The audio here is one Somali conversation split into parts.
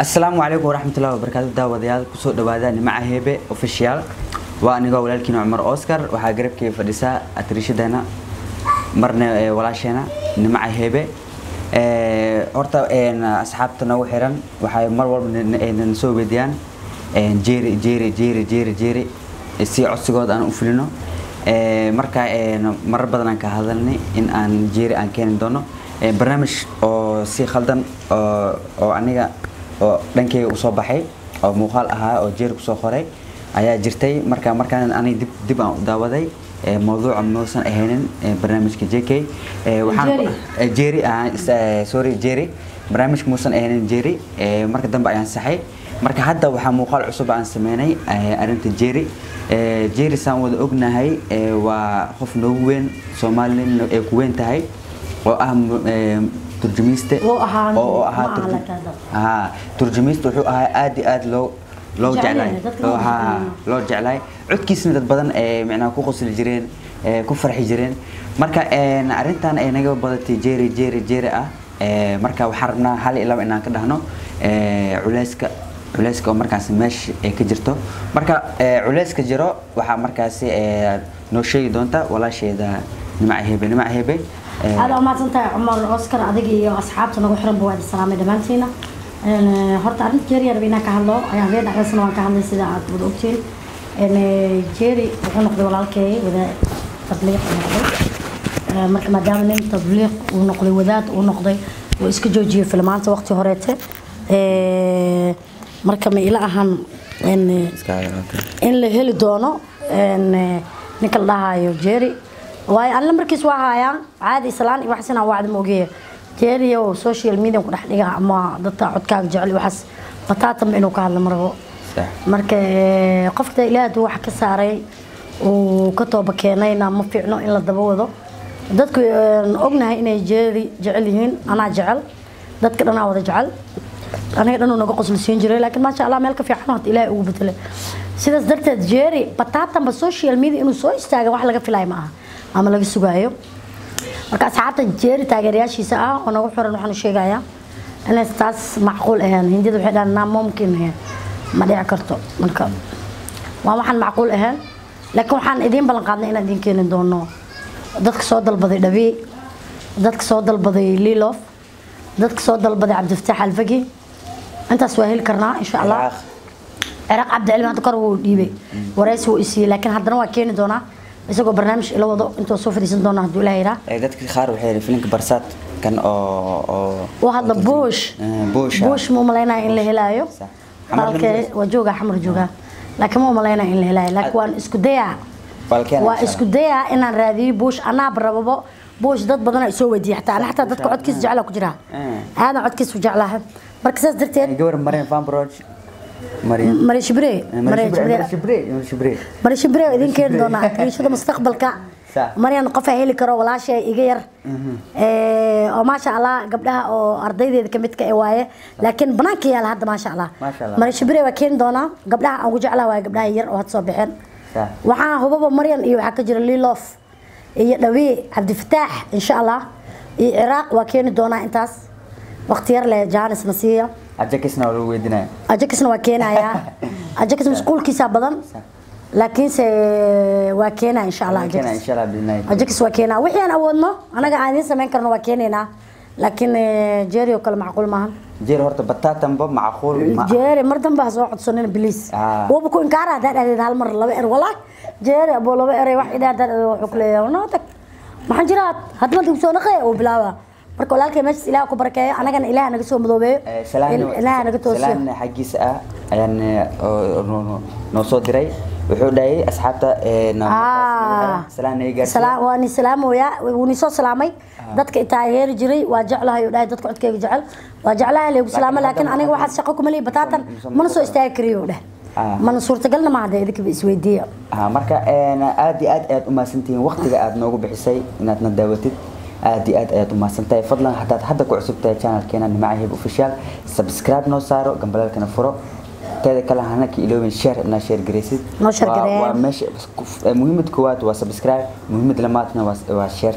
asalaamu calaykum waraxmatullahi wabarakaatu daawadayaal kusoo dhawaada nimaca heebe official waa anigoo walaalkiina cumar oscar waxaa garabkeyga fadhisaa atriishadeena marna ee, walaasheena nimaca heebe Ee, horta een, asxaabta noogu xiran waxay mar walba na- na- na soo weydiyaan een, jeeri jeeri jeeri jeeri jeeri si codsigooda aan u fulino Ee, marka een, marar badan aan ka hadalnay in aan jeeri aan keeni doono Ee, barnaamij oo si khaldan oo oo aniga oo dhankeyga u soo baxay oo muuqaal ahaa oo jeeri kusoo qoray ayaa jirtay marka markaan aniga dib dib aan u daawaday ee, mawduuca muusan ahaynin ee, barnaamijka JK Ee, waxaan Jerry. Eh, Jerry ah is- eh, sorry Jerry barnaamijka muusan ahayn Jerry eh, marka dambe ayaan saxay marka hadda waxaa muuqaal cusub aan sameynay eh, arrinta Jerry Eh, Jerry saan wada ognahay eh, waa qof noogu weyn Soomaaliland ay ku weyn tahay oo ah mu- eh, turjumiiste Oo ahaa- oo oo ahaa ma aha turju- la kahdo. haa turjumiiste wuxuu ahaa aad iyo aad loo loo Jecel jeclaay yahay, dadka Loo- loo haa, jecel loo jeclaay codkiisna dad badan ee macnaha ku qosli jireen ee ku farxi jireen marka een arrintan ay naga badatay jeeri jeeri jeeri ah ee marka waxaan rabnaa hal iyo laba inaan ka dhahno ee culeyska culeyska oo markaas meesha ay ka jirto marka ee culeyska jiro waxaa markaasi ee noo sheegi doonta walaasheeda nimaca hebe nimaca hebe ee, aad umahadsan tahay cumar oscar adiga iyo asxaabta nagu xiranba waa idin salaamay dhammaantiina Een, eh, horta arrinta jeeri yar inaan ka hadlo ayaan habeen dhexdeysana waan ka hadlay sida aad wada ogtiin Een, eh, jeeri wuxuu noqday walaalkay wada tabliiq uu noqday Eh, marka maadaama nin tabliiq uu noqday wadaad uu noqday uu iska joojiyey filmaanta waqti horeete Eh, marka ma ila ahan een, eh, iska hadalka. in la heli doono een, eh, ninka la dhahayo jerry waayo anla markiis waa haayaan caadi islaan iyo wax sinaa wacdi moogeeya jerry oo social media ku dhex dhiga ama dadka codkaaga jecel iyo waxaas bataatanba inuu ka hadla marabo Sax. marka eh, qofka ilaahay hadduu wax ka saaray uu ka tooba keenayna ma fiicno in la daba wado dadku een, ognahay inay jerry jecel yihiin anaa jecel dadka dhanaa wada jecel aniga dhan uu naga qoslisiin jiray laakiin maasha allah meel ka fiican hada ilaahay ugu bedelay sidaas darteed jerry bataatanba social media inuu soo istaaga wax laga filayo ma aha ama laga sugaayo marka asxaabta jerry taageerayaashiisa ah oo nagu xiran waxaan u sheegayaa inay taas macquul ahayn hindida waxay dhahaan naa mumkin ahayn ma dhici karto marka waa waxaan macquul ahayn laakiin waxaan idiin ballan qaadnay inaan idiin keeni doono dadka soo dalbaday dhabii dadka soo dalbaday lilof dadka soo dalbaday cabdifataax alfagi intaas waa heli karnaa insha allah Ciraaq. ciraaq cabdicilmi hadda kor wuu dhiibay waraysi wuu isiiyey laakiin haddana waa keeni doonaa isagoo barnaamij ila wado intuu soo fadhiisan doona hadduu ilaaha yidhaa Ee, dadka qaar waxay yidhi filinka barsaad kan oo oo u hadla bush Eh, Bush, ah. bush ma umalaynaya in la helaayo Sax. Xamar halkee Lamberes. waa joogaa xamar joogaa laakiin ma umalaynaya in la helaayo laakiin waan isku dayaa Walkeena waa insha isku dayaa inaan raadiyo bush anaaba rababo bush dad badan ay soo weydiiyay xataa ana xataa dadka codkiisa jeclaa ku jiraa Eh. aadan codkiisa u jeclaha marka saas darteed Allah. gabar Mariam Van Broch Mariam mari shibre Eh, mari Mariam Shibre shibre Shibre Mariam Shibre mari shibre oo idin keeni doonaa tirishada mustaqbalka Sax. maryan qof ay heli karo walaashay iga yar ee oo maasha Allah gabdhaha oo ardaydeeda kamid ka ah waaye laakiin banaanka yaala hadda maasha Allah Maasha Allah. mari shibre waa keeni doonaa gabdhaha aan ugu jeclaa waaye gabdhaha yar oo had soo baxeen Sax. waxaa hubaba maryan iyo waxaa ka jira lilof iyo dhawii cabdifataax insha Allah iyo ciraaq waa keeni doonaa intaas waqti yar leh jaanis na siiya ajakisna waa lagu weydiinaya ajakisna waa keenayaa ajakis masquulkiisa badan laakiinse waa keenaa insha allah Keena ajakis insha Allah bidnaayo ajakis waa keenaa wixii aan awoodno anaga aan idiin samayn karno waa keenaynaa laakiin eh, jeeri oo kale macquul maahan jeer horta bataatanba macquul ma jeeri mar dambe ha soo codsanin biliis Ah. waba ku inkaara haddaa dhahdeed hal mar laba er walaa jeeri aboo laba eray wax idhaa haddaa dhahdeed wuxuu ku leeyahay noo tag maxaan jiraa hadda markii soo naqee uu bilaaba marka walaalkay meeshaas ilaah ku barakeeyo anagana ilaah naga soo madoobeeyo Eh, salaan ilaah naga toosiyo salaan xaggiisa ah ayaan eh, oo- noo- noo- noo soo diray wuxuu dhahay asxaabta ee na- Ah. salaan naga gaarsiiya Salaam waa ni salaamoya wuu ni soo salaamay dadka intaa heeri jiray waa jeclahay oo dhahay dadka codkayga jecel waa jeclahay leegu salaamo Laakiin laakiin hadda- aniga waxaad shaqo kuma leeyahay bataatan Musa- mana soo istaagi kariyo oo dheh Ah. mana suurtagalna ma hadda idinka isweydiiya Ah, marka een, aad iyo aad ayaad u mahadsantihiin waqtiga aad noogu bixisay inaad na daawatid aad iyo aad ayaad u mahadsantahay fadlan haddaad hadda ku cusub tahay channelkeena nimaca hib official subscribe noo saaro gambalaalkana furo teeda kale hana ka iloobin share inaa share garaysid Noo share Waa- gareeya. waa meesha muhiimad koowaad waa subscribe muhiimad lamaadna waa waa shareta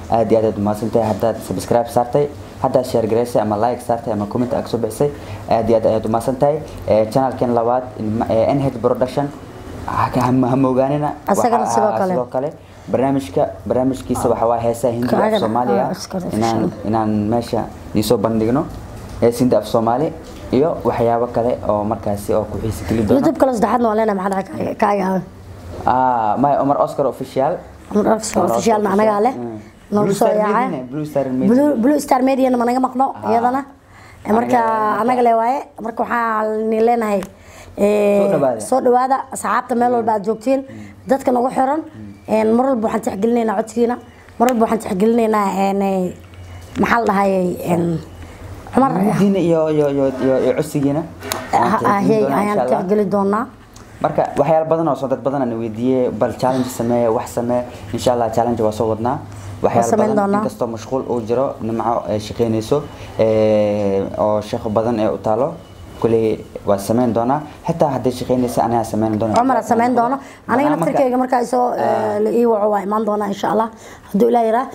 aad iyo aad aad umahadsan tahay haddaad subscribe saartay haddaad share garaysay ama like saartay ama comment aad kasoo bixisay aad iyo aad ayaad umahadsan tahay channelkan labaad nh production ha moogaanina Asagana sidoo kale. sidoo kale barnaamijka barnaamijkiisa waxaa waa heesaha hindiga af Kaagan, soomaaliga ah, iska dhig, inaan inshallah. inaan meesha iisoo bandhigno hees hindi af soomaali iyo waxyaabo kale oo markaasi oo ku xiisi geli doono youtube kale saddexaadna waan leenahay maxaa dhaca kaaga ah may Omar Oscar official officialna anagaa leh Mm. noogu Blue soo Star yaacay Media, Blue Star Media. Blue- blue star mediana managa maqno Ah. iyadana marka Anaga- anaga le waaye marka waxaan leenahay Soo dhawaada. soo dhawaada asxaabta meel walba aad joogtiin dadka nagu xiran mar walba waxaan tixgelinaynaa codkiina mar walba waxaan tixgelinaynaa een, maxaa la dhahayay een, cumar diina iyo iyo iyo iyo iyo codsigiina Waan tixgelin ahey doonaa, ayaan insha Allah. tixgeli doonaa marka waxyaalo badan oo soo dad badan aan weydiiyey bal challenge samee wax samee insha Allah challenge waa soo wadnaa waxyaalo samayn badan doonaa. inkastoo mashquul uu jiro nimco ay shaqeynayso ee, oo shaqo badan ee u taalo kuley waa samayn doonaa xitaa hadday shaqeynaysa anigaa samayn doona cumar aad samayn doono aniga Marka- naftirkeyga markaa isoo eh, la ii waco waa imaan doonaa insha allah hadduu ilaa yaraa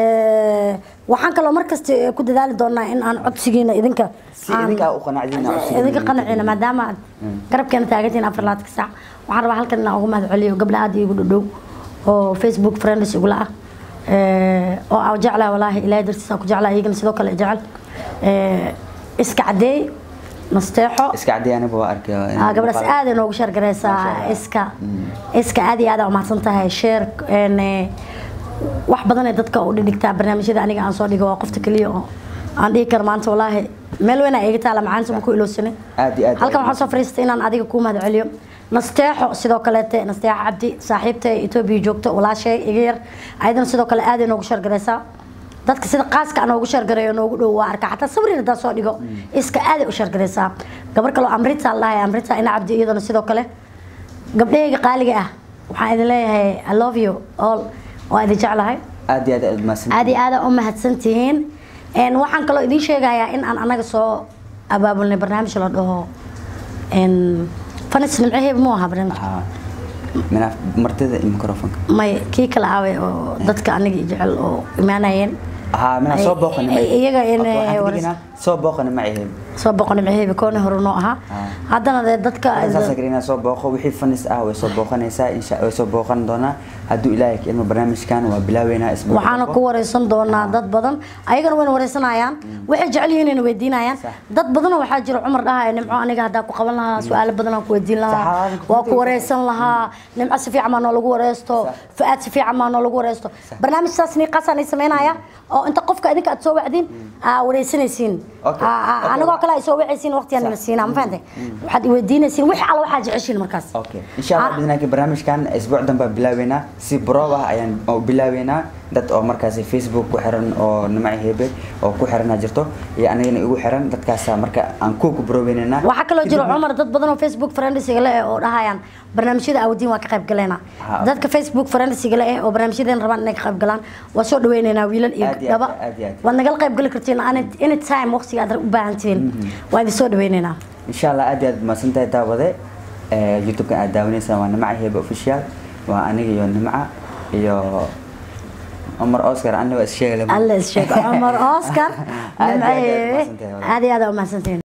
waxaan kaloo markasta eh, ku dadaali doonaa in aan codsigiina idinka si aan- idinkaa u qanacdiina codsigiina idinka qanacina maadaama aad garabkeena taagantihiin afar labaatan saac waxaan rabaa halkan inaan ugu mahad celiyo gabdha aad iigu dhadhow oo facebook friends igula ah Eh, oo aan jeclaha walaahi ilaahay dartiisa aan ku jeclaha iyagana sidoo kale jecel Eh, iska cadeey nasteexo iska cadii aniga waa arkay Ah, gabadhaas aad ay noogu sheergaraysaa iska iska aad iyo aad aa umahadsan tahay sheer een, eh, wax badan ee dadka u dhigtaa barnaamijyada aniga aan soo dhigo waa qofta keliya oo aan dhihi karo maanta walaahi meel weyn aa iga taala macaanta ma ku ilowsanin Aad iyo aad halkan aad waxaan soo fariistay inaan adiga kuu mahad celiyo nasteexo sidoo kaleete nasteexo cabdi saaxiibta etoobiya joogto walaashay iga yar ayadana sidoo kale aad ay noogu sheergaraysaa dadka sida qaaska aan noogu sheergareeyo noogu dhow waa arka xataa sawir haddaan soo dhigo iska aad ay u sheergaraysaa gabar kaloo amrita la dhahay amrita ina cabdi iyadana sidoo kale gabdhahayga qaaliga ah waxaan idin leeyahay i love you all waa idin jeclahay aad iyo aad aad mahadsan aad iyo aad aa u mahadsan tihiin Een, waxaan kaloo idiin sheegayaa in aan anaga soo abaabulnay barnaamij la dhaho een, fanis nimcaheeb mu aha barnaamij Ah, mina martida iyo microfonka may kii kala aaway oo dadka aniga i jecel oo imaanayeen ها من soo booqan iyaga in soo booqan ma ahayn soo boqon nimcaheeb koona hore noo ahaa haddana dee dadka saas agrina soo booqo wixii fanis ah way soo booqanaysaa insha way soo booqan doonaa hadduu ilaahay ka ilmo barnaamijkan waa bilaaweynaa isbuuc waxaana ku wareysan doonaa dad badan ayagana wayna wareysanayaan waxay jecel yihiin inay weydiinayaan dad badanoo waxaa jira cumar dhahaya nimco aniga haddaa ku qaban lahaa su-aalo badan aan ku weydiin lahaa Saxaabada waa ku wareysan lahaa nimco si fiican maa noo lagu wareysto fu-aad si fiican maa noo lagu wareysto barnaamij saas niiqaasaan ay sameynaya oo inta qofka idinka aad soo wacdiin aa wareysanaysiin Okay. Aa- aa- Okay. anigoo kale ay soo wacaysiin waqtigaan ina siinaa ma fahantay waxaad iweydiinaysiin wix alla waxaad jeceshiin markaas اوكي ان شاء الله Ah. باذن الله barnaamijkan isbuuc danba bilaaweynaa si brova ayaan oo bilaaweynaa dad oo markaasi facebook ku xiran oo nimay hebe oo ku xiran jirto iyo anigana igu xiran dadkaas marka aan ku ku broweynaa waxaa kaloo jira cumar dad badan oo facebook friendsiga leh oo dhahayaan barnaamijyada awdiin waa ka qayb galeena Ha. dadka facebook friendsiga leh oo barnaamijyadan rabaan inay ka qayb galaan waa soo dhaweyneynaa wiilal iyo Aad iyo gabdhaba aad, aad iyo aad. waad nagala qayb gali kartiin any- anytime waqtiga aad u baahan tihiin waa idin soo dhaweyneynaa ان شاء الله aad iyo aad maasantahay daawade ee youtube-kan aad daawanaysaa waa nimca hebe official waa aniga iyo nimca iyo Omar Oscar aniga waa is sheegay alla is sheego cumar oscar Aad iyo aad aad nimcaye umahadsantahay, walaal. aad iyo aad aa umahadsantihiin